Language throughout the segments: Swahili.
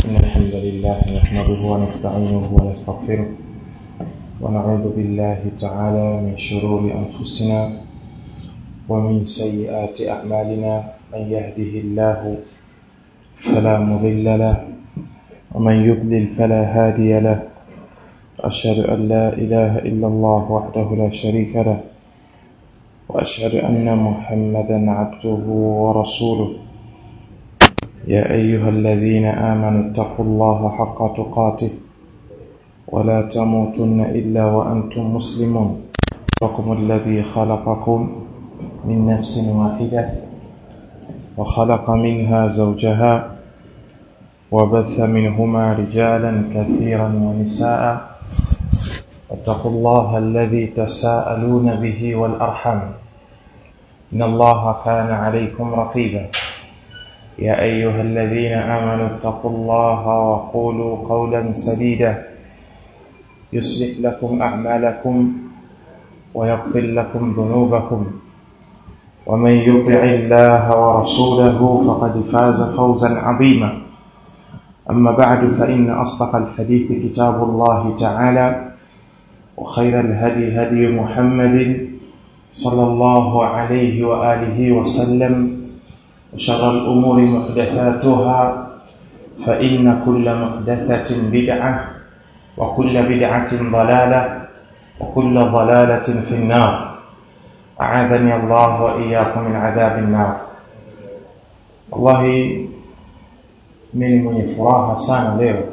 إن الحمد لله نحمده ونستعينه ونستغفره ونعوذ بالله تعالى من شرور أنفسنا ومن سيئات أعمالنا من يهده الله فلا مضل له ومن يضلل فلا هادي له أشهد أن لا إله إلا الله وحده لا شريك له وأشهد أن محمدا عبده ورسوله يا أيها الذين آمنوا اتقوا الله حق تقاته ولا تموتن إلا وأنتم مسلمون رقم الذي خلقكم من نفس واحدة وخلق منها زوجها وبث منهما رجالا كثيرا ونساء واتقوا الله الذي تساءلون به والأرحم إن الله كان عليكم رقيبا يا أيها الذين آمنوا اتقوا الله وقولوا قولا سديدا يصلح لكم أعمالكم ويغفر لكم ذنوبكم ومن يطع الله ورسوله فقد فاز فوزا عظيما أما بعد فإن أصدق الحديث كتاب الله تعالى وخير الهدي هدي محمد صلى الله عليه وآله وسلم وشر الأمور محدثاتها فإن كل محدثة بدعة وكل بدعة ضلالة وكل ضلالة في النار أعاذني الله وإياكم من عذاب النار والله mimi mwenye furaha sana leo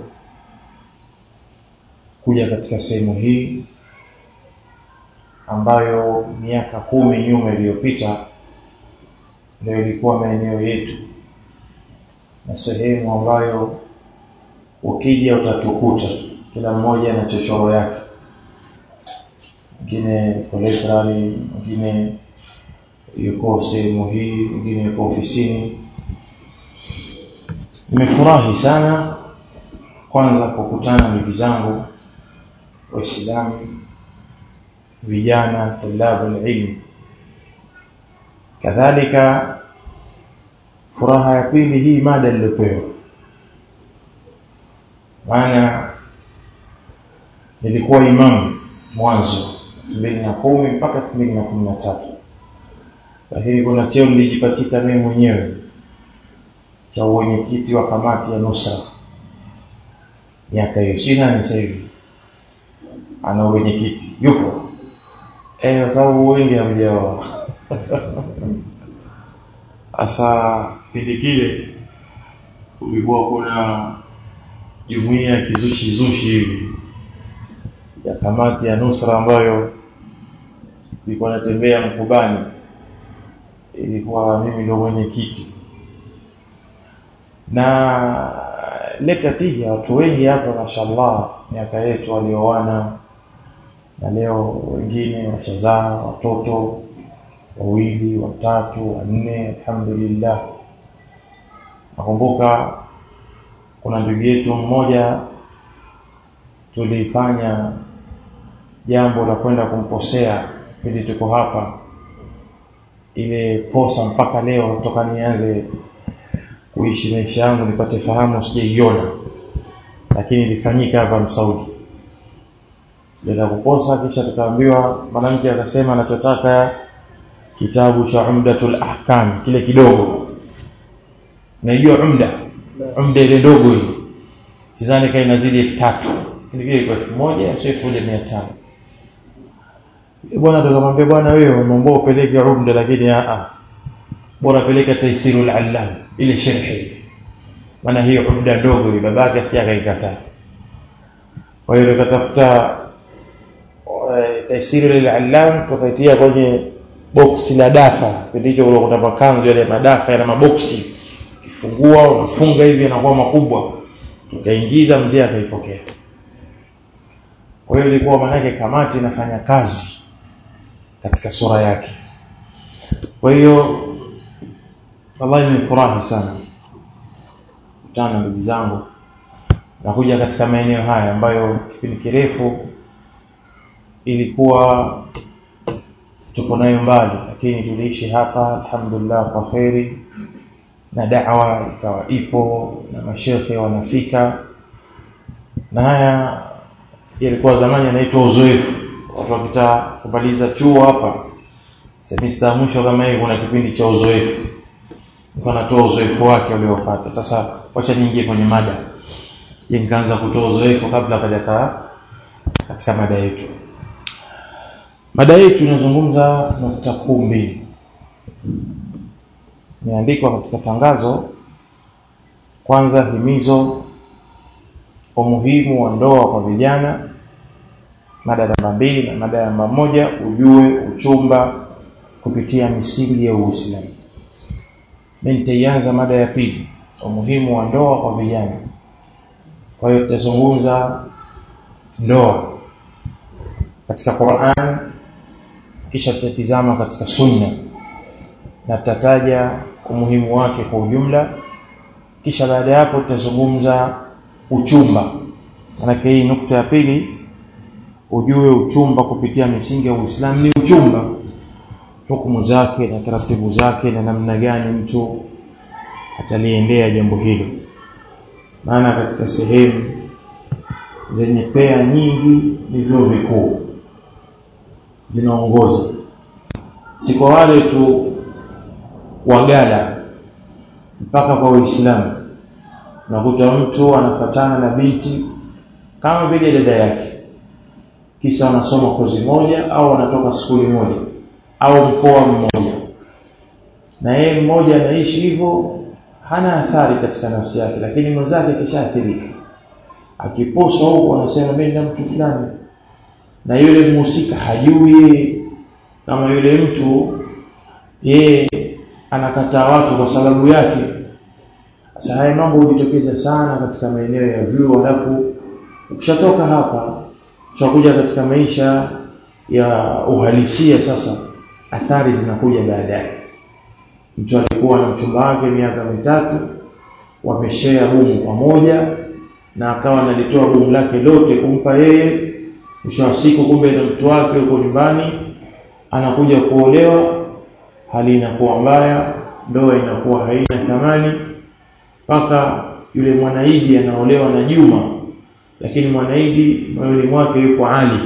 kuja katika sehemu hii ambayo miaka kumi nyuma iliyopita ndio ilikuwa maeneo yetu na sehemu ambayo ukija utatukuta kila mmoja na chochoro yake mwingine yuko library mwingine yuko sehemu hii mwingine yuko ofisini nimefurahi sana kwanza kukutana ndugu zangu waislamu vijana tulabu ilmu kadhalika furaha ya pili hii mada niliyopewa maana nilikuwa imamu mwanzo mbili na kumi mpaka mbili na kumi na tatu lakini kuna cheo nilijipatika mimi mwenyewe cha uwenyekiti wa kamati ya nusra miaka hiyo sina ni sasa hivi ana uwenyekiti yupo eh kwa sababu wengi hamjaoa asa kipindi kile kulikuwa kuna jumuiya ya kizushi zushi hivi ya kamati ya nusra ambayo ilikuwa natembea mkubani ilikuwa mimi ndio mwenyekiti na leta tija watu wengi hapa mashallah miaka yetu walioana na leo wengine wachazaa watoto wawili watatu wanne alhamdulillah nakumbuka kuna ndugu yetu mmoja tulifanya jambo la kwenda kumposea ili tuko hapa ile posa mpaka leo toka nianze kuishi maisha yangu nipate fahamu sijaiona lakini ilifanyika hapa Msaudi bila kukosa kisha tukaambiwa mwanamke akasema anachotaka kitabu cha Umdatul Ahkam kile kidogo naijua umda umda ile ndogo ile sidhani kama inazidi 3000 kile kile kwa 1000 sio 1500 bwana tukamwambia bwana wewe umeomba upeleke umda lakini a a bora peleka taisirul allam ile sharhi maana hiyo umda ndogo ile babake asijaka ikataa kwa hiyo tukatafuta taisirul allam tukaitia kwenye boksi la dafa ndicho kule kuna makanzu yale madafa yana maboksi ukifungua unafunga hivi yanakuwa makubwa tukaingiza mzee akaipokea kwa hiyo ilikuwa manake kamati inafanya kazi katika sura yake kwa hiyo wallahi nimefurahi sana kutana ndugu zangu nakuja katika maeneo haya ambayo kipindi kirefu ilikuwa tupo nayo mbali lakini tuliishi hapa alhamdulillah kwa kheri na da'wa ikawa ipo na mashekhe wanafika na haya yalikuwa zamani yanaitwa uzoefu watu wakitaka kumaliza chuo hapa semester mwisho kama hii kuna kipindi cha uzoefu mtu anatoa uzoefu wake uliopata sasa wacha niingie kwenye mada je nikaanza kutoa uzoefu kabla hajakaa katika mada yetu mada yetu inazungumza nukta kuu mbili imeandikwa katika tangazo kwanza himizo umuhimu wa ndoa kwa vijana mada namba mbili na mada namba moja ujue uchumba kupitia misingi ya Uislamu mimi nitaianza mada ya pili umuhimu wa ndoa kwa vijana kwa hiyo tutazungumza ndoa katika Qur'an kisha tutatizama katika sunna na tutataja umuhimu wake kwa ujumla kisha baada ya hapo tutazungumza uchumba manake hii nukta ya pili ujue uchumba kupitia misingi ya Uislamu ni uchumba hukumu zake na taratibu zake na namna gani mtu ataliendea jambo hilo maana katika sehemu zenye pea nyingi ni vyuo vikuu zinaongoza si kwa wale tu wagala mpaka kwa Uislamu unakuta mtu anafatana na binti kama vile dada yake kisa wanasoma kozi moja au wanatoka skuli moja au mkoa mmoja na yeye mmoja anaishi hivyo hana athari katika nafsi yake lakini mwenzake kishaathirika akiposwa huko anasema mimi na mtu fulani na yule mhusika hajui kama yule mtu yeye anakataa watu kwa sababu yake sasa haya mambo hujitokeza sana katika maeneo ya vyuo halafu ukishatoka hapa tutakuja katika maisha ya uhalisia sasa athari zinakuja baadaye mtu alikuwa na mchumba wake miaka mitatu wameshare bumu pamoja na akawa analitoa bumu lake lote kumpa yeye mwisho wa siku kumbe na mtu wake huko nyumbani anakuja kuolewa hali inakuwa mbaya ndoa inakuwa haina thamani mpaka yule mwanaidi anaolewa na Juma lakini mwanaidi moyoni mwake yuko Ali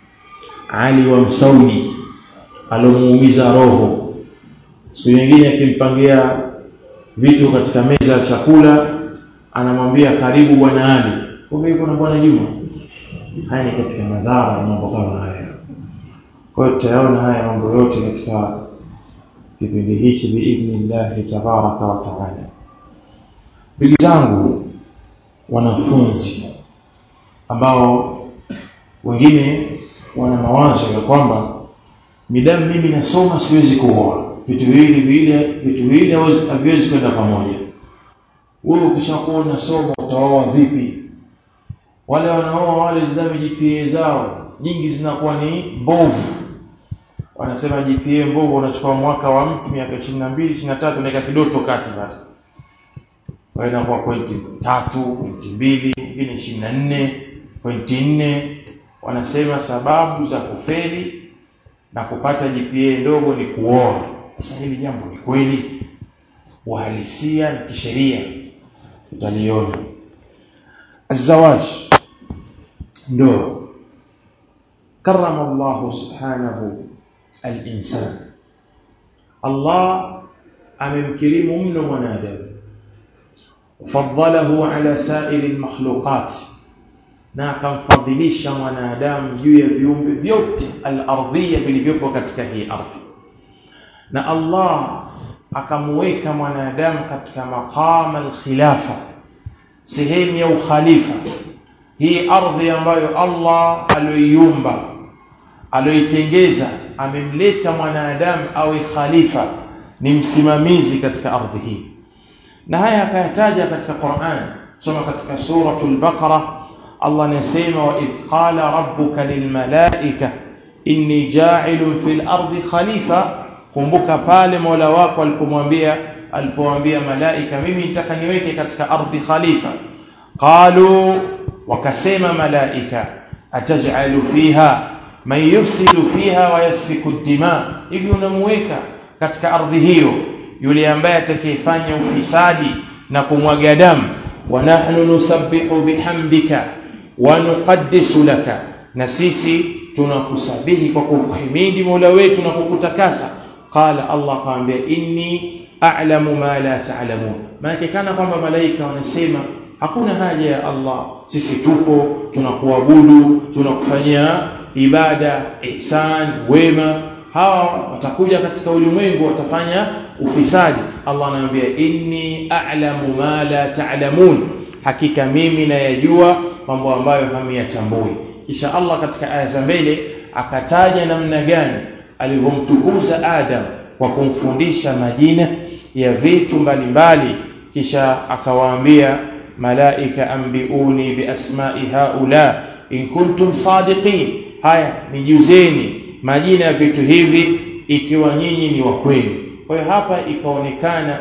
Ali wa Msaudi alomuumiza roho siku nyingine akimpangia vitu katika meza ya chakula anamwambia karibu bwana Ali kumbe yuko na bwana Juma haya ni katika madhara ya mambo kama haya kwa hiyo tutayaona haya mambo yote katika kipindi hichi biidhnillahi tabaraka wa taala ndugu zangu wanafunzi ambao wengine wana mawazo ya kwamba midamu mimi nasoma siwezi kuoa vitu viwili vile vitu viwili haviwezi kwenda pamoja wewe ukishakuwa unasoma utaoa vipi wale wanaoa wale zame GPA zao nyingi zinakuwa ni mbovu wanasema GPA mbovu unachukua mwaka wa mtu miaka 22 23 unaweka kidoto kati pale kwa hiyo inakuwa pointi tatu pointi mbili nyingine 24 pointi nne wanasema sababu za kufeli na kupata GPA ndogo ni kuoa sasa hili jambo ni kweli uhalisia na kisheria utaliona الزواج ndoa karama Allah subhanahu al-insan Allah amemkirimu mno mwanadamu fadhalahu ala sa'iri al-makhluqat na akamfadhilisha mwanadamu juu ya viumbe vyote al-ardhiyya vilivyopo katika hii ardhi na Allah akamuweka mwanadamu katika maqama al-khilafa sehemu ya ukhalifa hii ardhi ambayo Allah aloiumba aloitengeza amemleta mwanadamu awe khalifa ni msimamizi katika ardhi hii na haya akayataja katika Qur'an soma katika suratul baqara Allah anasema wa idh qala rabbuka lilmalaika inni ja'ilun fil ardi khalifa kumbuka pale Mola wako alipomwambia alipowaambia malaika mimi nitaka niweke katika ardhi khalifa qalu wakasema malaika ataj'alu fiha man yufsidu fiha wa yasfiku dima hivi unamuweka katika ardhi hiyo yule ambaye atakayefanya ufisadi na kumwaga damu wa nahnu nusabbihu bihamdika wa nuqaddisu laka na sisi tunakusabihi kwa kukuhimidi Mola wetu na kukutakasa qala Allah kaambia inni a'lamu ma la ta'lamun maana kana kwamba malaika wanasema hakuna haja ya Allah sisi tupo tunakuabudu tunakufanyia ibada ihsan wema hawa watakuja katika ulimwengu watafanya ufisadi Allah anamwambia inni a'lamu ma la ta'lamun hakika mimi nayajua mambo ambayo hamyatambui kisha Allah katika aya za mbele akataja namna gani alivyomtukuza Adam kwa kumfundisha majina ya vitu mbalimbali kisha akawaambia malaika ambiuni biasma'i haula in kuntum sadiqin haya nijuzeni majina ya vitu hivi ikiwa nyinyi ni wa kweli kwa hiyo hapa ikaonekana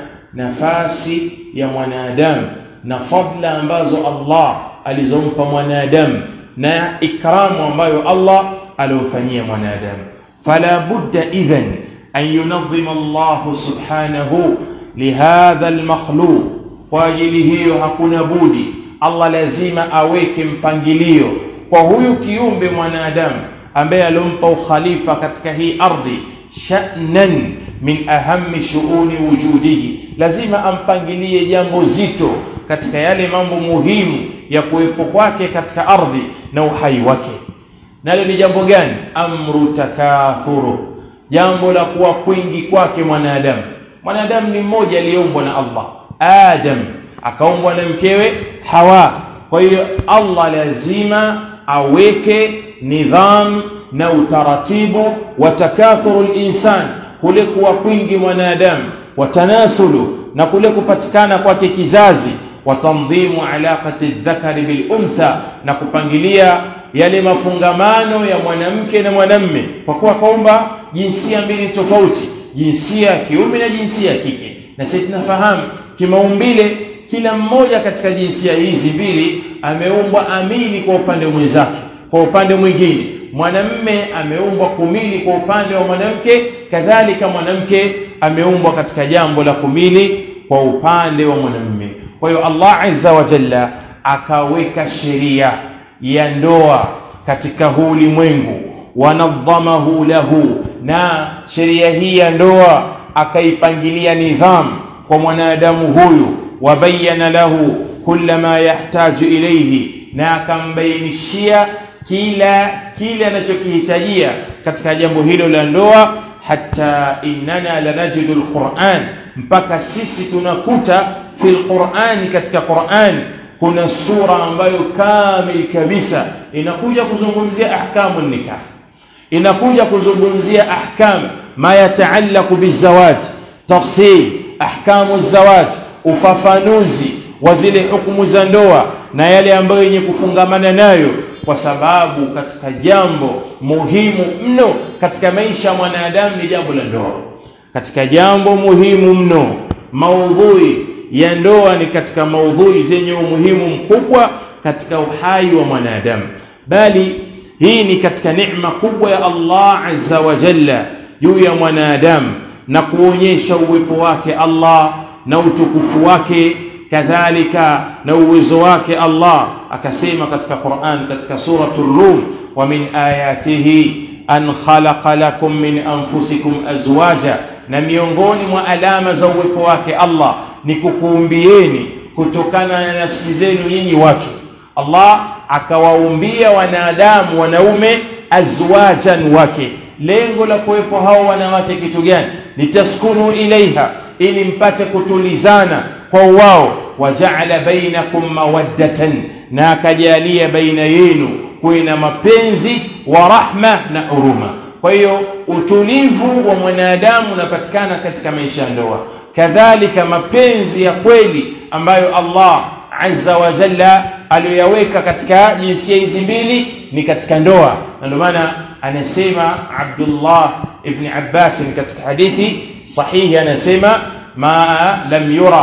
nafasi ya mwanadamu na fadla ambazo Allah alizompa mwanadamu na ikramu ambayo Allah alomfanyia mwanadamu fala budda idhan an yunadhima Allah subhanahu lihadha almakhluq kwa ajili hiyo hakuna budi Allah lazima aweke mpangilio kwa huyu kiumbe mwanadamu ambaye alompa ukhalifa katika hii ardhi sha'nan min ahammi shu'uni wujudihi lazima ampangilie jambo zito katika yale mambo muhimu ya kuwepo kwake katika ardhi na uhai wake nalo ni jambo gani amru takathuru jambo la kuwa kwingi kwake mwanadamu mwanadamu ni mmoja aliyeumbwa na Allah Adam akaumbwa na mkewe Hawa kwa hiyo Allah lazima aweke nidham na utaratibu wa takathuru linsan kule kuwa kwingi mwanadamu watanasulu na kule kupatikana kwake kizazi watandhimu alaqati dhakari bil untha na kupangilia yale mafungamano ya mwanamke na mwanamme kwa kuwa kaumba jinsia mbili tofauti jinsia ya kiume na jinsia ya kike na sisi tunafahamu kimaumbile kila mmoja katika jinsia hizi mbili ameumbwa amili kwa upande mwenzake kwa upande mwingine mwanamme ameumbwa kumili kwa upande wa mwanamke kadhalika mwanamke ameumbwa katika jambo la kumili kwa upande wa mwanamme kwa hiyo Allah azza wa jalla akaweka sheria ya ndoa katika huu ulimwengu wanadhamahu lahu na sheria hii ya ndoa akaipangilia nidhamu kwa mwanadamu huyu wabayana lahu kulla ma yahtaju ilayhi na akambainishia kila kile anachokihitajia katika jambo hilo la ndoa hata innana lanajidu alquran mpaka sisi tunakuta fil qurani katika qurani kuna sura ambayo kamil kabisa inakuja kuzungumzia ahkamu nikah inakuja kuzungumzia ahkam ma yataallaqu bizawaj tafsil ahkamu zawaj ufafanuzi wa zile hukumu za ndoa na yale ambayo yenye kufungamana nayo kwa sababu katika jambo muhimu mno katika maisha ya mwanadamu ni jambo la ndoa katika jambo muhimu mno maudhui ya ndoa ni katika maudhui zenye umuhimu mkubwa katika uhai wa mwanadamu bali hii ni katika neema kubwa ya Allah azza wa jalla juu ya mwanadamu na kuonyesha uwepo wake Allah na utukufu wake kadhalika na uwezo wake Allah akasema katika Qur'an katika suratul Rum wa min ayatihi an khalaqa lakum min anfusikum azwaja na miongoni mwa alama za uwepo wake Allah ni kukuumbieni kutokana na nafsi zenu nyinyi wake Allah akawaumbia wanadamu wanaume azwajan wake lengo la kuwepo hao wanawake kitu gani litaskunu ilaiha ili mpate kutulizana kwa wao wajaala bainakum mawaddatan na akajalia baina yenu kuwe na mapenzi wa rahma na huruma kwa hiyo utulivu wa mwanadamu unapatikana katika maisha ya ndoa kadhalika mapenzi ya kweli ambayo Allah azza wa jalla aliyoyaweka katika jinsia hizi mbili ni katika ndoa na ndio maana anasema Abdullah ibn Abbas katika hadithi sahihi anasema ma lam yura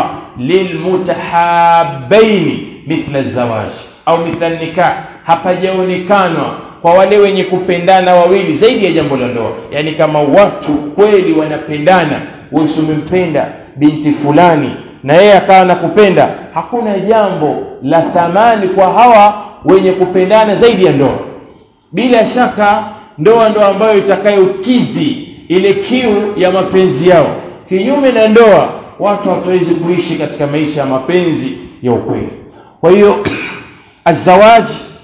lilmutahabbaini mithla zawaj au mithla nikah hapajaonekanwa kwa wale wenye kupendana wawili zaidi ya jambo la ndoa yani kama watu kweli wanapendana wewe umempenda binti fulani na yeye akawa nakupenda hakuna jambo la thamani kwa hawa wenye kupendana zaidi ya ndoa bila shaka ndoa ndo ambayo itakayokidhi ile kiu ya mapenzi yao kinyume na ndoa watu hawatawezi kuishi katika maisha ya mapenzi ya ukweli kwa hiyo الزواج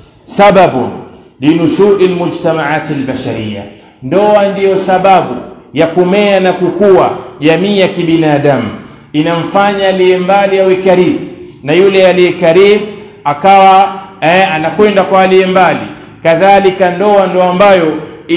سبب لنشوء المجتمعات البشرية ndoa ndiyo sababu ya kumea na kukua jamii ya kibinadamu inamfanya aliye mbali awe karibu na yule aliye karibu akawa eh, anakwenda kwa aliye mbali kadhalika ndoa ndo ambayo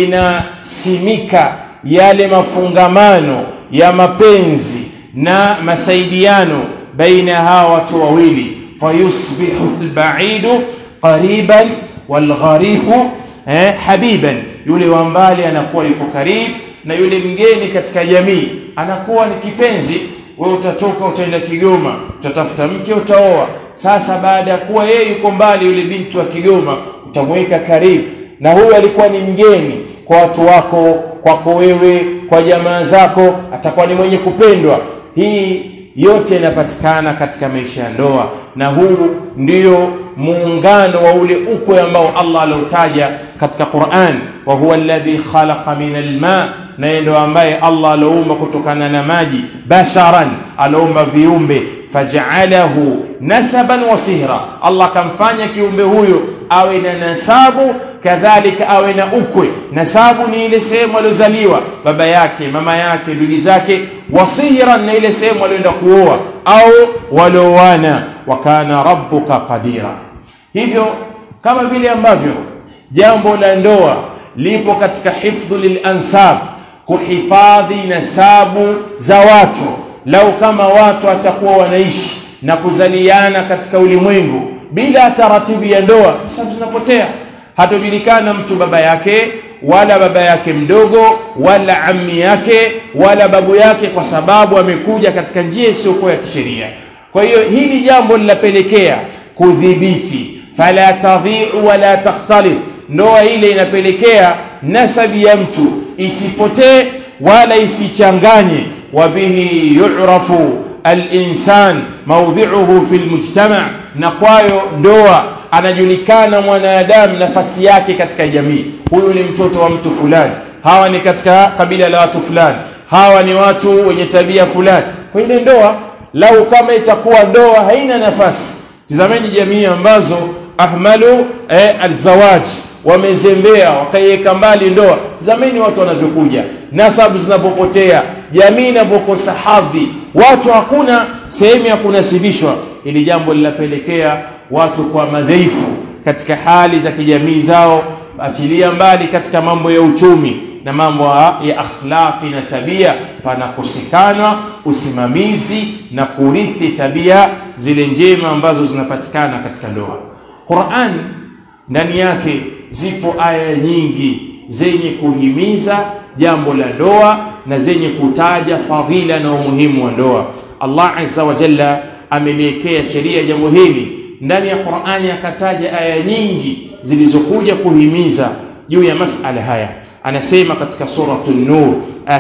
inasimika yale mafungamano ya mapenzi na masaidiano baina ya hawa watu wawili fayusbihu albaidu qariban walgharibu eh, habiban yule wa mbali anakuwa yuko karibu na yule mgeni katika jamii anakuwa ni kipenzi wewe utatoka utaenda Kigoma utatafuta mke utaoa sasa baada ya kuwa yeye yuko mbali yule binti wa Kigoma utamweka karibu na huyu alikuwa ni mgeni kwa watu wako kwako wewe kwa jamaa zako atakuwa ni mwenye kupendwa hii yote inapatikana katika maisha ya ndoa na huu ndio muungano wa ule ukwe ambao Allah aliotaja katika Qur'an wa huwa alladhi khalaqa min alma na ndio ambaye Allah aloumba kutokana na maji basharan aloumba viumbe faj'alahu nasaban wa sihra Allah kamfanya kiumbe huyo awe na nasabu kadhalika awe na ukwe nasabu ni ile sehemu aliozaliwa baba yake mama yake ndugu zake wasihran na ile sehemu alioenda kuoa au walioana wa kana rabbuka qadira hivyo kama vile ambavyo jambo la ndoa lipo katika hifdhu lilansab kuhifadhi nasabu za watu lau kama watu watakuwa wanaishi na kuzaliana katika ulimwengu bila taratibu ya ndoa nasabu zinapotea hatojulikana mtu baba yake wala baba yake mdogo wala ammi yake wala babu yake kwa sababu amekuja katika njia isiyokuwa ya kisheria kwa hiyo hili jambo linapelekea kudhibiti fala tadhi'u wala takhtalif ndoa ile inapelekea nasabi ya mtu isipotee wala isichanganye wabihi yu'rafu al-insan mawdhi'uhu fi al-mujtama na kwayo ndoa anajulikana mwanadamu nafasi yake katika jamii huyu ni mtoto wa mtu fulani hawa ni katika kabila la watu fulani hawa ni watu wenye tabia fulani kwa ile ndoa lau kama itakuwa ndoa haina nafasi tizameni jamii ambazo ahmalu eh, alzawaj wamezembea wakaiweka mbali ndoa zamani watu wanavyokuja nasabu zinapopotea jamii inapokosa hadhi watu hakuna sehemu ya kunasibishwa ili jambo linapelekea watu kwa madhaifu katika hali za kijamii zao achilia mbali katika mambo ya uchumi na mambo ya akhlaqi na tabia panakosekana usimamizi na kurithi tabia zile njema ambazo zinapatikana katika ndoa Qur'an ndani yake zipo aya nyingi zenye kuhimiza jambo la ndoa na zenye kutaja fadhila na umuhimu wa ndoa Allah azza wa jalla ameliwekea sheria jambo hili ndani ya Qur'ani akataja aya nyingi zilizokuja kuhimiza juu ya masala haya anasema katika suratu an-nur aya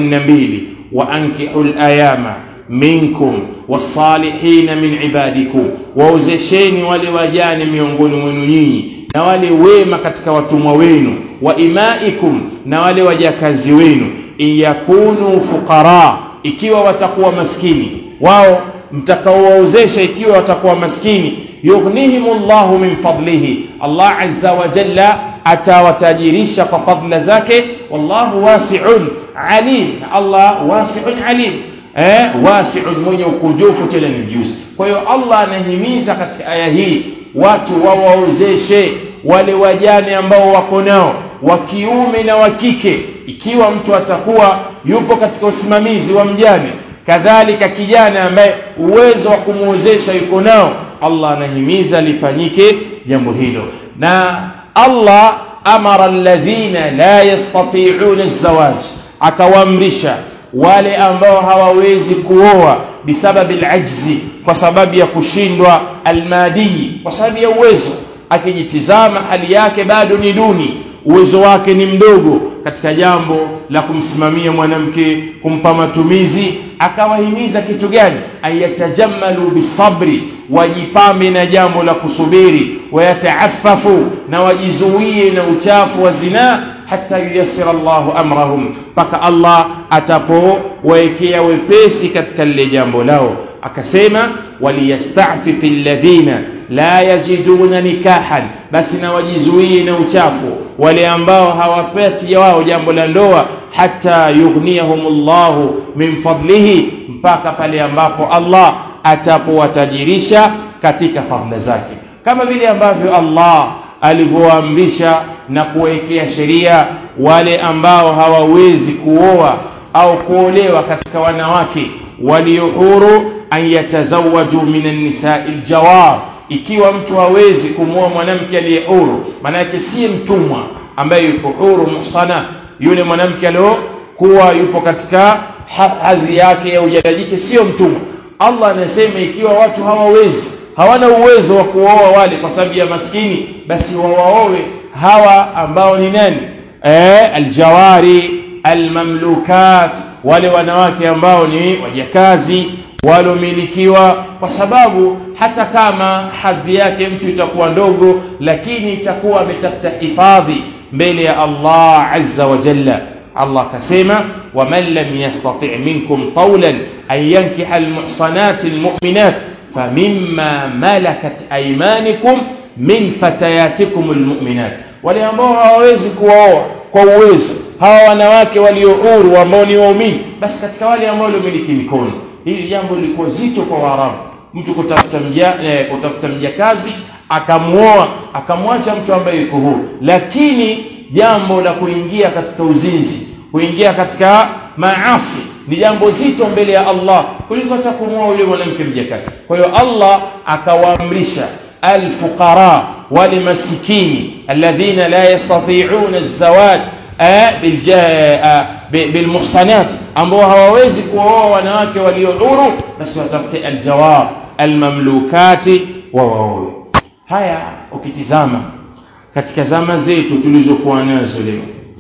32 wa ankihul ayama minkum wasalihin min ibadikum waozesheni wale wajane miongoni mwenu nyinyi na wale wema katika watumwa wenu wa imaikum na wale wajakazi wenu iyakunu fuqara ikiwa watakuwa maskini wao mtakaowaozesha ikiwa watakuwa maskini yughnihimullahu min fadlihi Allah azza wa jalla atawatajirisha kwa fadla zake wallahu wasi'un alim Allah wasi'un alim eh wasi'un mwenye ukujufu tena ni mjuzi kwa hiyo Allah anahimiza katika aya hii watu wawaozeshe wale wajane ambao wako nao wa kiume na wa kike ikiwa mtu atakuwa yupo katika usimamizi wa mjane kadhalika kijana ambaye uwezo wa kumuozesha yuko nao Allah anahimiza lifanyike jambo hilo na Allah amara alladhina la yastati'una az-zawaj akawaamrisha wale ambao hawawezi kuoa bisababi al-ajzi kwa sababu ya kushindwa almadii kwa sababu ya uwezo akijitizama hali yake bado ni duni uwezo wake ni mdogo katika jambo la kumsimamia mwanamke kumpa matumizi akawahimiza kitu gani ayatajammalu bisabri wajipambe na jambo la kusubiri wayataafafu na wajizuie na uchafu wa zinaa hata yuyassira Allahu amrahum mpaka Allah atapowaekea wepesi katika lile jambo lao akasema waliyastafifi alladhina la yajiduna nikahan basi na wajizuie na uchafu wale ambao hawapati wao jambo la ndoa hata yughniyahumullahu min fadlihi mpaka pale ambapo Allah atapowatajirisha katika fadhila zake kama vile ambavyo Allah alivyoamrisha na kuwekea sheria wale ambao hawawezi kuoa au kuolewa katika wanawake walio huru an yatazawaju min an-nisa'i al-jawar ikiwa mtu hawezi kumwoa mwanamke aliye huru maana yake si mtumwa ambaye yuko huru muhsana yule mwanamke aliyokuwa yupo katika hadhi yake au ujajike sio mtumwa Allah anasema ikiwa watu hawawezi hawana uwezo wa kuoa wale kwa sababu ya maskini basi wawaoe hawa ambao ni nani eh aljawari almamlukat wale wanawake ambao ni wajakazi walomilikiwa kwa sababu hata kama hadhi yake mtu itakuwa ndogo lakini itakuwa ametafuta hifadhi mbele ya Allah azza wa jalla Allah kasema waman lam yastati' minkum qawlan an yankiha almuhsanati almu'minat famimma malakat aymanikum min fatayatikum almu'minat wale ambao hawawezi kuoa kwa uwezo hawa wanawake walio huru ambao ni waumini basi katika wale ambao waliomiliki mikono hili jambo lilikuwa zito kwa Waarabu mtu kutafuta mja eh, kutafuta mjakazi akamuoa akamwacha mtu ambaye yuko huru lakini jambo la kuingia katika uzinzi kuingia katika maasi ni jambo zito mbele ya Allah kuliko hata kumwoa yule mwanamke mjakazi kwa hiyo Allah akawaamrisha alfuqara wale masikini alladhina la yastati'una az-zawaj bilmuhsanat ambao hawawezi kuoa wanawake walio huru basi watafute aljawab almamlukati wa waoe haya ukitizama katika zama zetu tulizokuwa nazo leo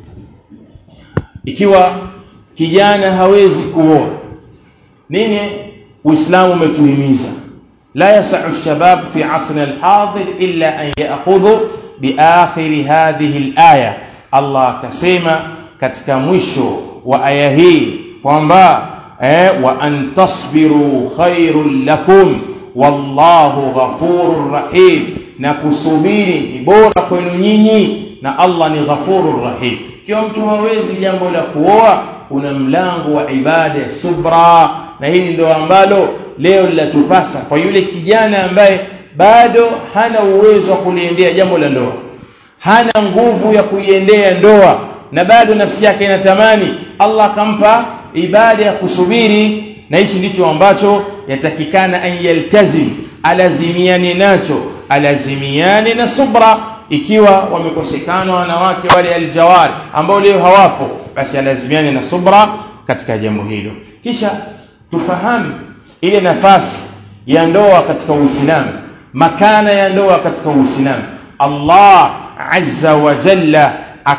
ikiwa kijana hawezi kuoa nini uislamu umetuhimiza la yasau shabab fi asrina alhadir illa an ya'khudhu biakhiri hadhihi alaya Allah akasema katika mwisho wa aya hii kwamba eh, wa an tasbiru khairul lakum wallahu ghafurur rahim na kusubiri ni bora kwenu nyinyi na Allah ni ghafurur rahim kiwa mtu hawezi jambo la kuoa kuna mlango wa ibada ya subra na hili ndio ambalo leo linatupasa kwa yule kijana ambaye bado hana uwezo wa kuliendea jambo la ndoa hana nguvu ya kuiendea ndoa na bado nafsi yake inatamani Allah akampa ibada ya kusubiri na hichi ndicho ambacho yatakikana an yaltazim alazimiane nacho alazimiane na subra ikiwa wamekosekana wanawake wale aljawari ambao leo hawapo basi alazimiane na subra katika jambo hilo kisha tufahamu ile nafasi ya ndoa katika Uislamu makana ya ndoa katika Uislamu Allah azza wa jalla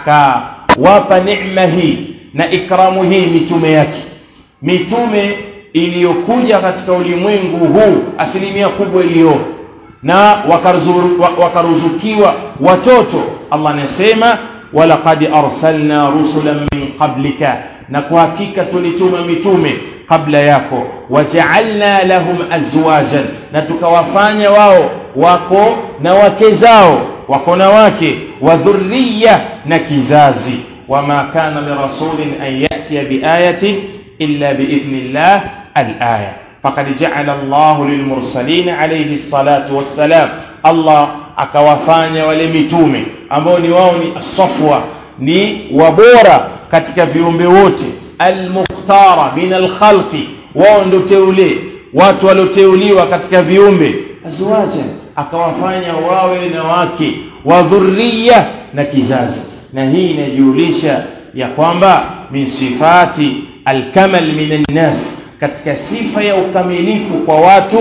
akawapa neema hii na ikramu hii mitume yake mitume iliyokuja katika ulimwengu huu asilimia kubwa iliyo na wakaruzukiwa watoto Allah anasema walaqad arsalna rusulan min qablika na kwa hakika tulituma mitume kabla yako waja'alna lahum azwajan na tukawafanya wao wako na wake zao wako na wake wa dhurriya na kizazi wama kana lirasulin an yatiya biayatin illa biidhnillah alaya faqad ja'ala Allah lilmursalin alayhi salatu wassalam Allah akawafanya wale mitume ambao ni wao ni asafwa ni wabora katika viumbe wote almuktara min alkhalqi wao ndio teule watu walioteuliwa katika viumbe azwaja akawafanya wawe na wake wa dhurriya na kizazi na hii inajulisha ya kwamba min sifati alkamal min annas katika sifa ya ukamilifu kwa watu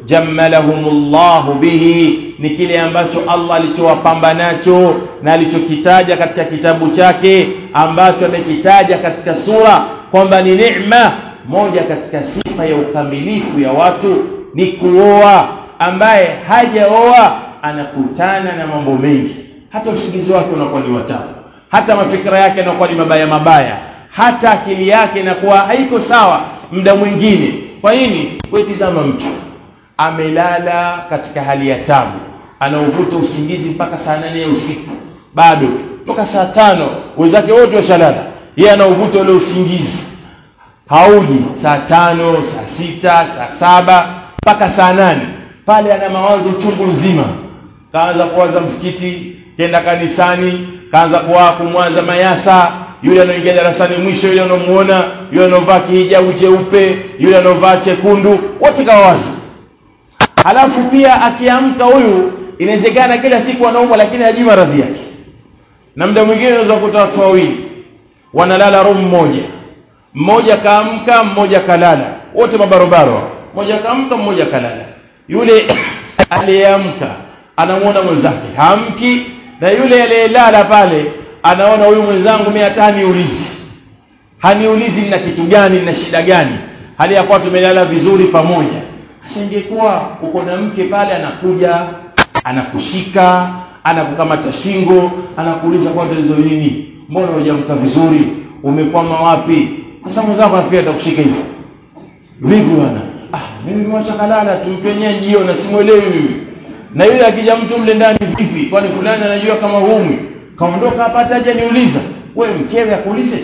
jammalahumullahu bihi ni kile ambacho Allah alichowapamba nacho na alichokitaja katika kitabu chake ambacho amekitaja katika sura kwamba ni neema moja katika sifa ya ukamilifu ya watu ni kuoa ambaye hajaoa anakutana na mambo mengi hata usingizi wake unakuwa ni watamu hata mafikira yake yanakuwa ni mabaya mabaya hata akili yake inakuwa haiko sawa muda mwingine kwa nini wetizama mtu amelala katika hali ya tabu anauvuta usingizi mpaka saa nane ya usiku bado toka saa tano wenzake wote washalala yeye anauvuta ule usingizi hauji saa tano saa sita saa saba mpaka saa nane pale ana mawazo chungu nzima kaanza kuwaza msikiti kenda kanisani kaanza kuwa kumwaza mayasa yule anaoingia darasani mwisho yule anaomuona yule anaovaa kihijabu cheupe yule anaovaa chekundu wote kawawazi halafu pia akiamka huyu inawezekana kila siku anaumwa lakini hajui maradhi yake na muda mwingine unaweza kukuta watu wawili wanalala room moja mmoja kaamka mmoja kalala wote mabarobaro mmoja kaamka mmoja kalala yule aliyeamka anamuona mwenzake hamki na yule aliyelala pale anaona huyu mwenzangu mimi hata haniulizi haniulizi nina kitu gani na shida gani hali ya kuwa tumelala vizuri pamoja sasa ingekuwa uko na mke pale anakuja anakushika anakukamata shingo anakuuliza kwa tatizo nini mbona hujamka vizuri umekwama wapi sasa mwenzako anafikia atakushika hivyo vipi bwana ah mimi mwacha kalala tumpenyea jio na simuelewi mimi na yule akija mtu mle ndani vipi kwani fulani anajua kama humi kaondoka hapa hata haja niuliza wewe mkewe akuulize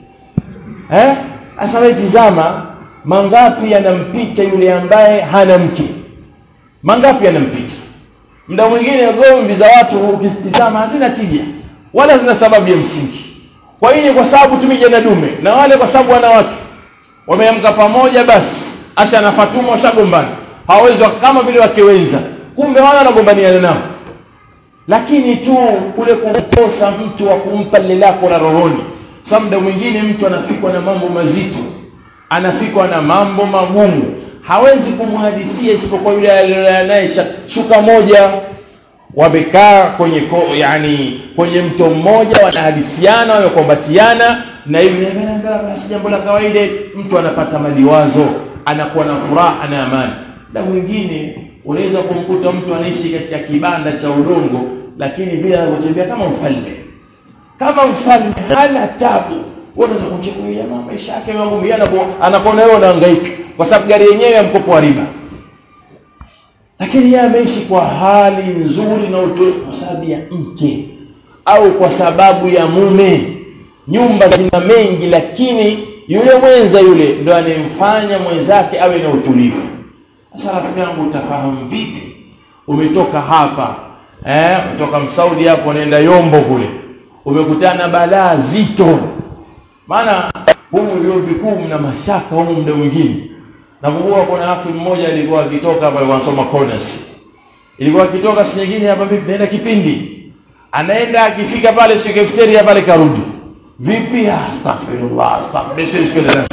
eh sasa wewe tizama mangapi yanampita yule ambaye hana mke mangapi yanampita muda mwingine gomvi za watu ukitizama hazina tija wala zina sababu ya msingi kwa hiyo kwa sababu tumija na dume na wale kwa sababu wanawake wameamka pamoja basi asha na Fatuma washagombana hawawezi kama vile wake wenza kumbe wao wanagombaniana nao lakini tu kule kukosa mtu wa kumpa lile lako la rohoni sasa muda mwingine mtu anafikwa na mambo mazito anafikwa na mambo magumu hawezi kumhadisia isipokuwa yule naye shuka moja wamekaa kwenye ko, yani kwenye mto mmoja wanahadisiana wamekombatiana na hivi basi jambo la kawaida mtu anapata maliwazo anakuwa na furaha na amani na mwingine unaweza kumkuta mtu anaishi katika kibanda cha udongo lakini bila kutembea kama mfalme kama mfalme hana tabu unaweza kumchukulia mama maisha yake magumu anakuona wewe unahangaika kwa sababu gari yenyewe ya mkopo wa riba lakini yeye ameishi kwa hali nzuri na utulivu kwa sababu ya mke au kwa sababu ya mume nyumba zina mengi lakini yule mwenza yule ndo anemfanya mwenzake awe na utulivu sasa rafiki yangu utafahamu vipi umetoka hapa eh umetoka msaudi hapo unaenda yombo kule umekutana balaa zito maana humu vyuo vikuu mna mashaka humu muda mwingine nakumbuka kuna haki mmoja alikuwa akitoka hapa alikuwa anasoma corners ilikuwa akitoka si nyingine hapa vipi naenda kipindi anaenda akifika pale sio cafeteria pale karudi vipi astaghfirullah astaghfirullah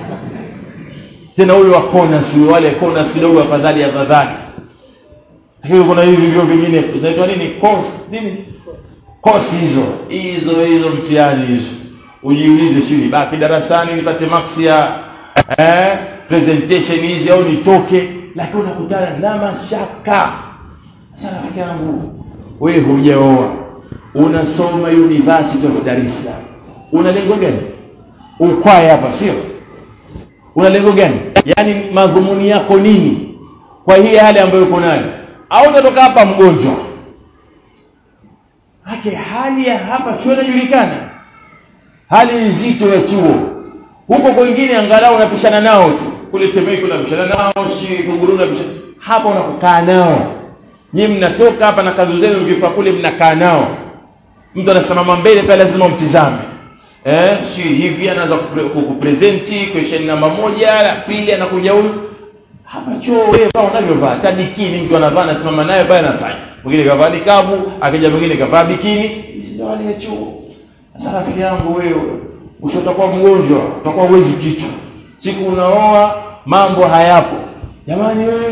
tena huyo wa corners wale corners kidogo afadhali afadhali lakini kuna hivi vivyo vingine zinaitwa nini course nini course hizo hizo hizo mtihani hizo ujiulize shule baki darasani nipate max ya eh presentation hizi au nitoke lakini unakutana na mashaka sasa rafiki yangu wewe hujaoa unasoma university of Dar es Salaam una lengo gani ukwaye hapa sio una lengo gani yaani madhumuni yako nini kwa hii hali ambayo uko nayo au utatoka hapa mgonjwa hake hali ya hapa chuo inajulikana hali nzito ya chuo huko kwingine angalau unapishana nao tu kule Temeke unapishana nao si Kuguru unapishana hapa unakukaa nao nyinyi mnatoka hapa na kazi zenu mkifa kule mnakaa nao mtu anasimama mbele pale lazima umtizame eh si hivi anaanza kukupresenti question namba moja la pili anakuja huyu hapa chuo wewe vaa unavyovaa hata bikini mtu anavaa anasimama naye pale anafanya mwingine kavaa nikabu akija mwingine kavaa bikini hizi ndio hali ya chuo sasa rafiki yangu wewe ushotakuwa mgonjwa utakuwa uwezi kitu siku unaoa mambo hayapo jamani wewe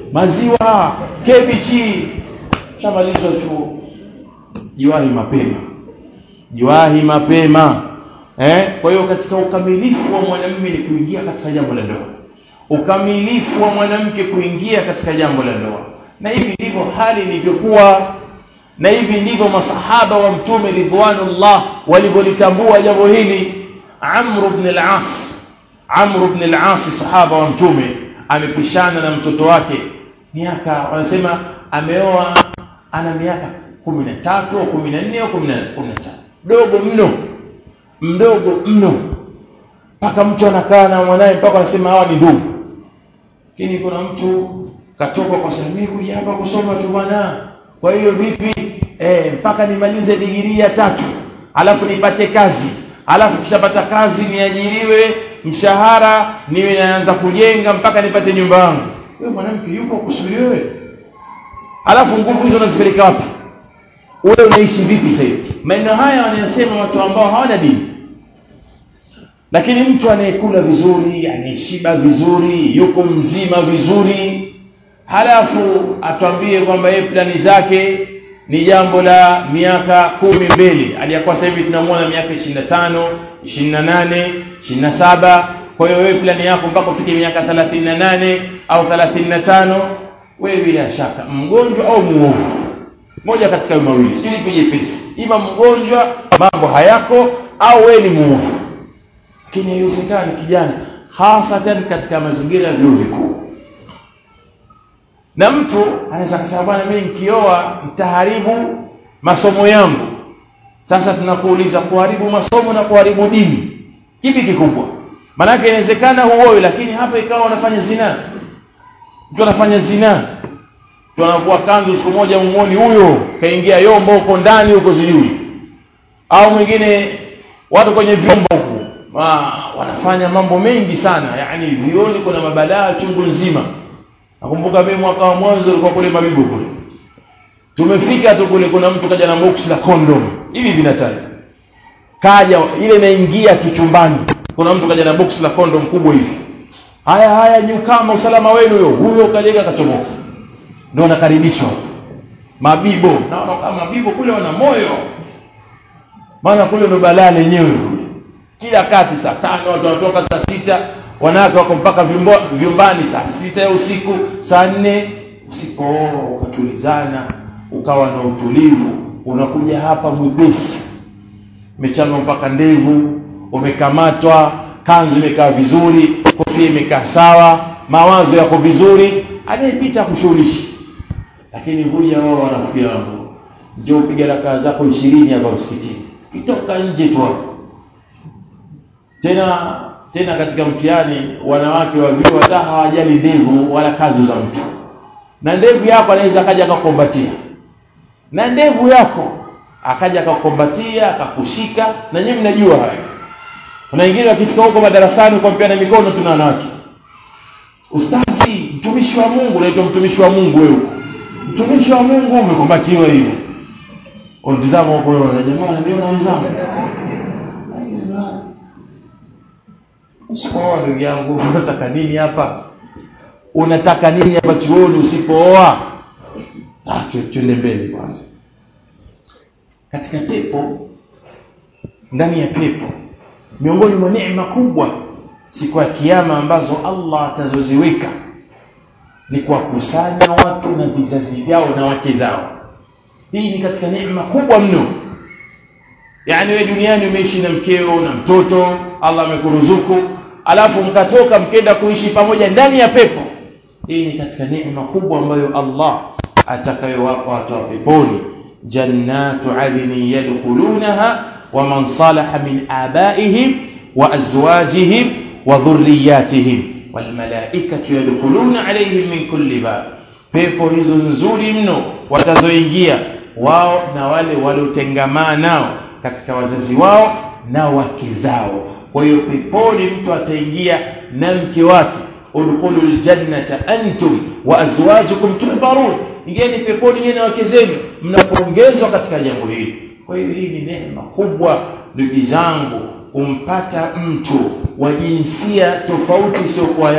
maziwa kebichi shamalizwa chuo jiwahi mapema jiwahi mapema eh kwa hiyo katika ukamilifu wa mwanamume ni kuingia katika jambo la ndoa ukamilifu wa mwanamke kuingia katika jambo la ndoa na hivi ndivyo hali ilivyokuwa na hivi ndivyo masahaba wa mtume ridwanullah walivyolitambua jambo hili Amr ibn al-As Amr ibn al-As sahaba wa mtume amepishana na mtoto wake miaka wanasema ameoa ana miaka 13 au 14 au 15 dogo mno mdogo mno mpaka mtu anakaa na mwanae mpaka anasema hawa ni ndugu lakini kuna mtu katoka kwa sababu kuja hapa kusoma tu bwana kwa hiyo vipi eh mpaka nimalize digirii ya tatu alafu nipate kazi alafu kishapata kazi niajiriwe mshahara niwe naanza kujenga mpaka nipate nyumba yangu wewe mwanamke yupo kusubiri wewe alafu nguvu hizo unazipeleka wapi wewe unaishi vipi sasa maneno haya wanayosema watu ambao hawana dini lakini mtu anayekula vizuri anayeshiba vizuri yuko mzima vizuri halafu atwambie kwamba yeye plani zake ni jambo la miaka kumi mbele aliyakuwa sasa hivi tunamwona miaka 25 28 27 kwa hiyo wewe plani yako mpaka ufike miaka 38 au 35 wewe bila shaka mgonjwa au muovu moja katika hayo mawili sijui lipi jepesi ima mgonjwa mambo hayako au wewe ni muovu lakini haiwezekani kijana hasatan katika mazingira ya vyuo vikuu na mtu anaweza kusema bwana mimi nikioa nitaharibu masomo yangu sasa tunakuuliza kuharibu masomo na kuharibu dini kipi kikubwa maanake inawezekana huoe lakini hapa ikawa unafanya zina mtu anafanya zina mtu anavua kanzu siku moja mumoni huyo kaingia yombo huko ndani huko sijui au mwingine watu kwenye vyombo huko wanafanya mambo mengi sana yani vioni kuna mabalaa chungu nzima nakumbuka mimi mwaka wa mwanzo ulikuwa kule mabibu kule tumefika tu kule kuna mtu kaja na box la condom hivi vinataja kaja ile inaingia tu chumbani kuna mtu kaja na box la condom kubwa hivi haya haya nyukama usalama wenu huyo huyo kajenga kachomoka ndio nakaribishwa mabibo naona kama mabibo kule wana moyo maana kule ndo balaa lenyewe kila kati saa tano watu wanatoka saa sita wanawake wako mpaka vyumbani saa sita ya usiku saa nne usipooa ukatulizana ukawa na utulivu unakuja hapa mwepesi umechanwa mpaka ndevu umekamatwa kanzu imekaa vizuri kofia imekaa sawa mawazo yako vizuri anayepita kushughulishi lakini huja wao wanafikia wangu ndio upiga rakaa zako ishirini hapa msikitini kitoka nje tu hapo tena tena katika mtihani wanawake wa vyuo hata hawajali ndevu wala kazi za mtu na ndevu yako anaweza akaja akakukombatia na ndevu yako akaja akakukombatia akakushika na nyinyi mnajua hayo kuna wengine wakifika huko madarasani kwa mpiana mikono tuna wanawake ustazi mtumishi wa Mungu unaitwa mtumishi wa Mungu wewe mtumishi wa Mungu umekombatiwa hivi unatizama huko wewe na jamaa ndio na wenzangu Usipooa ndugu yangu, unataka nini hapa? Unataka nini hapa chuoni usipooa? Ah, tuende mbele kwanza. Katika pepo, ndani ya pepo, miongoni mwa neema kubwa siku ya kiyama ambazo Allah atazoziweka ni kuwakusanya watu na vizazi vyao na wake zao. Hii ni katika neema kubwa mno. Yaani wewe duniani umeishi na mkeo na mtoto, Allah amekuruzuku, alafu mkatoka mkenda kuishi pamoja ndani ya pepo. Hii ni katika neema kubwa ambayo Allah atakayowapa watu wa peponi, jannatu adni yadkhulunaha wa man salaha min abaihim wa azwajihim wa dhurriyyatihim wal malaikatu yadkhuluna alayhim min kulli bab. Pepo hizo nzuri mno watazoingia wao na wale waliotengamaa nao katika wazazi wao na wake zao. Kwa hiyo peponi mtu ataingia na mke wake, udkhulul jannata antum wa azwajukum tuhbarun, ingieni peponi nyinyi na wake zenu mnapongezwa katika jambo hili. Kwa hiyo hii ni neema kubwa, ndugu zangu, kumpata mtu wa jinsia tofauti isiyokuwa yako,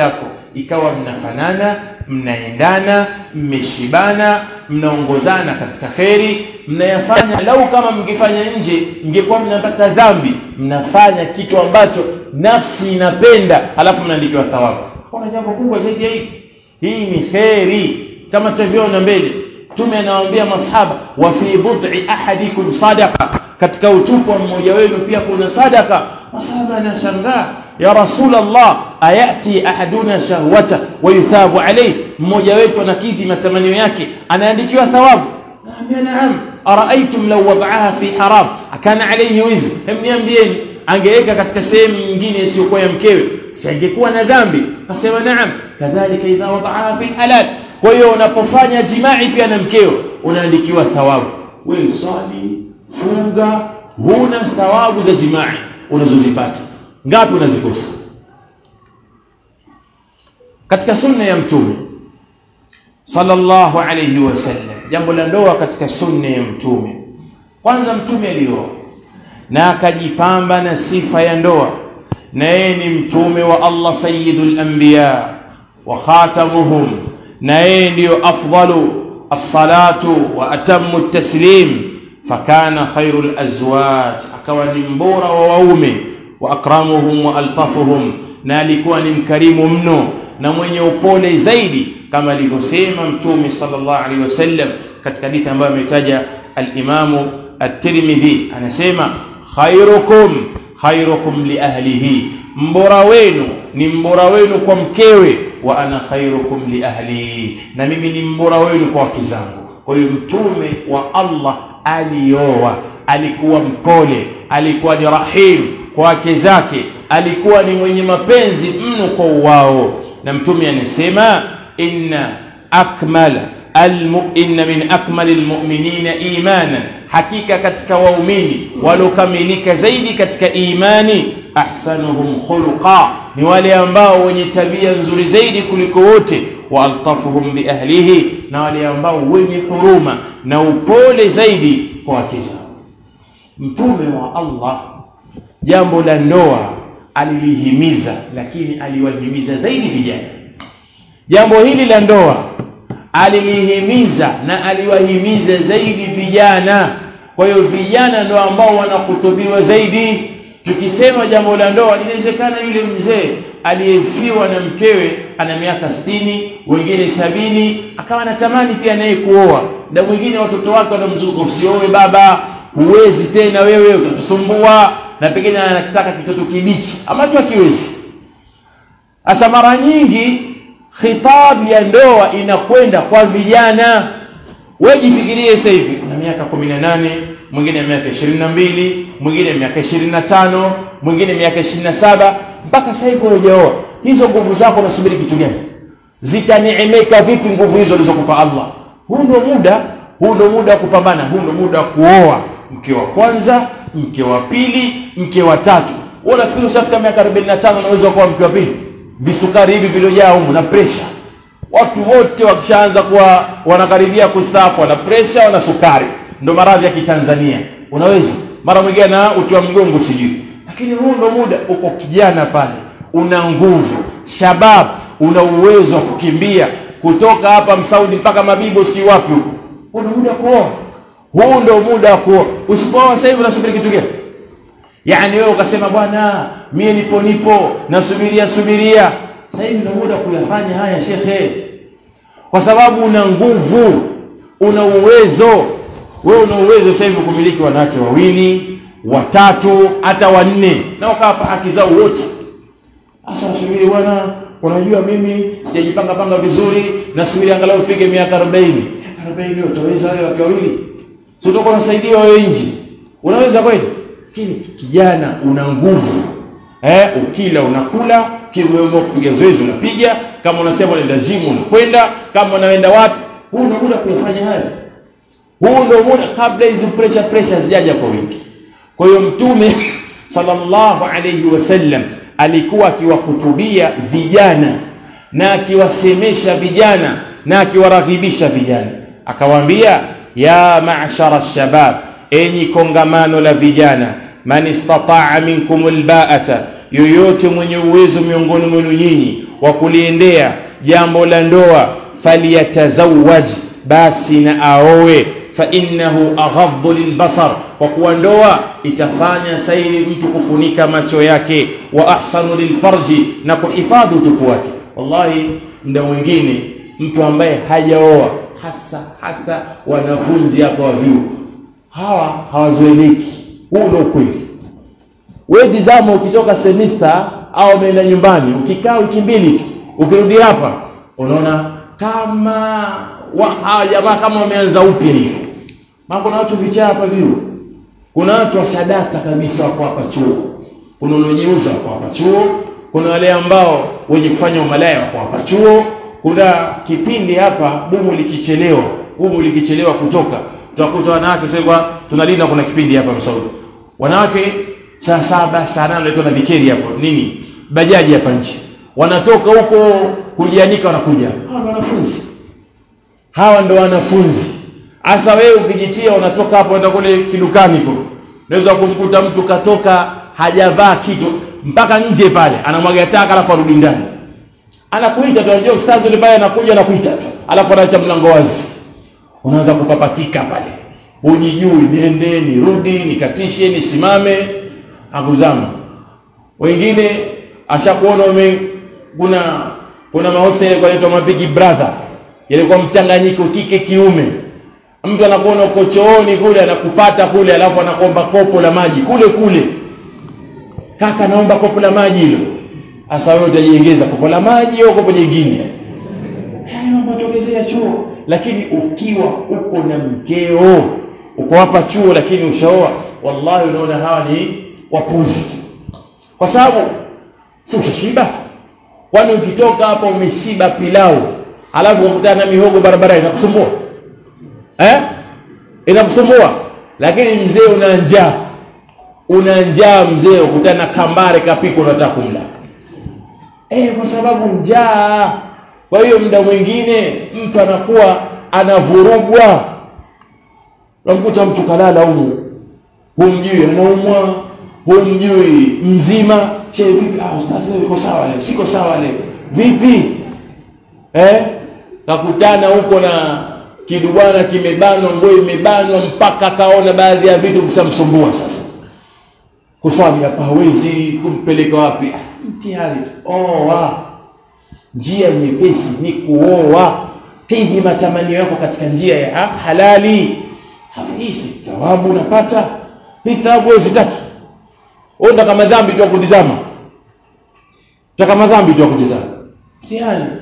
ikawa mnafanana mnaendana mmeshibana mnaongozana katika kheri mnayafanya lau kama mngefanya nje mngekuwa mnapata dhambi mnafanya kitu ambacho nafsi inapenda halafu mnaandikiwa thawabu kuna jambo kubwa zaidi ya hili hii ni kheri kama tutavyoona mbele mtume anawaambia masahaba wa fi bud'i ahadikum sadaqa katika utupu wa mmoja wenu pia kuna sadaka masahaba anashangaa ya rasul allah ayati ahaduna shahwata wa yuthabu alayhi mmoja wetu anakidhi matamanio yake anaandikiwa thawabu naambia naam araaitum law wada'aha fi haram akana alayhi wizi hem niambieni angeweka katika sehemu nyingine isiyokuwa ya mkewe si angekuwa na dhambi akasema naam kadhalika idha wada'aha fi halal kwa hiyo unapofanya jimai pia na mkeo unaandikiwa thawabu wewe swali funga huna thawabu za jimai unazozipata ngapi unazikosa katika sunna ya mtume sallallahu alayhi wasallam jambo la ndoa katika sunna ya mtume kwanza mtume alioa na akajipamba na sifa ya ndoa na yeye ni mtume wa Allah sayyidul anbiya wa khatamuhum na yeye ndiyo afdalu as-salatu wa atammu at-taslim fakana khairul azwaj akawa ni mbora wa waume wa akramuhum wa altafuhum na alikuwa ni mkarimu mno na mwenye upole zaidi kama alivyosema mtume sallallahu alaihi wasallam katika hadithi ambayo ametaja al-Imamu at-Tirmidhi anasema khairukum khairukum li ahlihi mbora wenu ni mbora wenu kwa mkewe wa ana khairukum li ahli na mimi ni mbora wenu kwa wake zangu kwa hiyo mtume wa Allah alioa alikuwa mpole alikuwa ni rahim kwa wake zake alikuwa ni mwenye mapenzi mno kwa wao na mtume anasema inna akmala inna min akmali almu'minina imanan hakika katika waumini walokamilika zaidi katika imani ahsanuhum khuluqa ni wale ambao wenye tabia nzuri zaidi kuliko wote wa altafuhum bi ahlihi na wale ambao wenye huruma na upole zaidi kwa wake zao mtume wa Allah jambo la ndoa alilihimiza lakini aliwahimiza zaidi vijana jambo hili la ndoa alilihimiza na aliwahimiza zaidi vijana kwa hiyo vijana ndio ambao wanakutubiwa zaidi tukisema jambo la ndoa inawezekana yule mzee aliyefiwa na mkewe ana miaka sitini wengine sabini akawa anatamani pia naye kuoa na mwingine watoto wake wanamzunguka usioe baba huwezi tena wewe utatusumbua na pengine anataka kitoto kibichi ambacho hakiwezi sasa mara nyingi khitab ya ndoa inakwenda kwa vijana wewe jifikirie sasa hivi una miaka 18 mwingine miaka 22 mwingine miaka 25 mwingine miaka 27 mpaka sasa hivi hujaoa hizo nguvu zako unasubiri kitu gani zitaneemeka vipi nguvu hizo alizokupa Allah huu ndio muda huu ndio muda wa kupambana huu ndio muda wa kuoa mke wa kwanza mke wa pili mke wa tatu wewe unafikiri ushafika miaka 45 unaweza kuwa mke wa pili visukari hivi viliojaa humu na pressure watu wote wakishaanza kuwa wanakaribia kustaafu wana pressure wana sukari ndo maradhi ya kitanzania unaweza mara mwingine na uti wa mgongo sijui lakini huu ndo muda uko kijana pale una nguvu shabab una uwezo wa kukimbia kutoka hapa msaudi mpaka mabibo sijui wapi huko huu ndo muda kuoa huu ndo muda wa kuoa usipooa sasa hivi unasubiri kitu gani yaani wewe ukasema bwana mie nipo nipo nasubiria subiria sasa hivi ndio muda kuyafanya haya shekhe kwa sababu una nguvu una uwezo wewe una uwezo sasa hivi kumiliki wanawake wawili watatu hata wanne na ukawapa haki zao wote sasa nasubiri bwana unajua mimi sijajipanga panga vizuri nasubiri angalau ufike miaka 40 miaka 40 utaweza wewe wake wawili sio utakuwa unasaidiwa wewe nje unaweza kweli lakini kijana una nguvu eh ukila unakula kiwewe kupiga zoezi unapiga kama unasema unaenda gym unakwenda kama unaenda wapi huu ndio muda kuyafanya hayo huu ndio muda kabla hizo pressure pressure zijaja kwa wingi kwa hiyo mtume sallallahu alayhi wasallam alikuwa akiwahutubia vijana na akiwasemesha vijana na akiwaraghibisha vijana akawaambia ya ma'shara shabab enyi kongamano la vijana man istata'a minkum alba'ata yoyote mwenye uwezo miongoni mwenu nyinyi wa kuliendea jambo la ndoa falyatazawaj basi na aowe fainnahu aghadhu lilbasar kwa kuwa ndoa itafanya sairi mtu kufunika macho yake wa ahsanu lilfarji na kuhifadhi utupu wake wallahi mda mwingine mtu ambaye hajaoa hasa hasa wanafunzi hapa wa vyuo hawa hawazoeleki huu ndio ukweli wewe tizama ukitoka semester au umeenda nyumbani ukikaa wiki mbili tu ukirudi hapa unaona kama hawa jamaa kama wameanza upya hivi maana kuna watu vichaa hapa vyuo kuna watu washadata kabisa wako hapa chuo kuna wanaojiuza wako hapa chuo kuna wale ambao wenye kufanya umalaya wako hapa chuo kuna kipindi hapa bumu likichelewa bumu likichelewa kutoka tutakuta wanawake sasa tunalinda kuna kipindi hapa Msaudi wanawake saa saba saa nane wanaitwa na vikeri hapo nini bajaji hapa nje wanatoka huko kujianika wanakuja hawa wanafunzi hawa ndo wanafunzi hasa wewe ukijitia unatoka hapo unaenda kule kidukani huko unaweza kumkuta mtu katoka hajavaa kitu mpaka nje pale anamwaga taka alafu arudi ndani anakuita tu unajua ustazi yule pale anakuja anakuita tu alafu anaacha mlango wazi unaanza kupapatika pale unijui niende nirudi nikatishe nisimame akuzama wengine ashakuona ume kuna kuna mahosteli yanaitwa mabigi brother yalikuwa mchanganyiko kike kiume mtu anakuona uko chooni kule anakupata kule alafu anakuomba kopo la maji kule kule kaka naomba kopo la maji hilo hasa wewe utajiongeza kopo la maji au kopo jingine haya mambo yatokezea chuo lakini ukiwa uko na mkeo uko hapa chuo lakini ushaoa wallahi unaona hawa ni wapuzi kwa sababu si ushashiba kwani ukitoka hapa umeshiba pilau alafu ukutana na mihogo barabara inakusumbua eh inakusumbua lakini mzee una njaa una njaa mzee ukutana kambare kapiko unataka kumla eh kwa sababu njaa kwa hiyo muda mwingine mtu anakuwa anavurugwa unamkuta mtu kalala humu humjui anaumwa humjui mzima che vipi ah ustazi leo uko sawa leo siko sawa leo vipi eh kakutana huko na kidubwana kimebanwa nguo imebanwa mpaka kaona baadhi ya vitu visamsumbua sasa kuswali hapa hawezi kumpeleka wapi mtihani oa njia nyepesi ni kuoa pindi matamanio yako katika njia ya halali hafisi thawabu unapata hii thawabu wewe usitaki wewe kama dhambi tu kutizama taka madhambi tu kutizama mtihani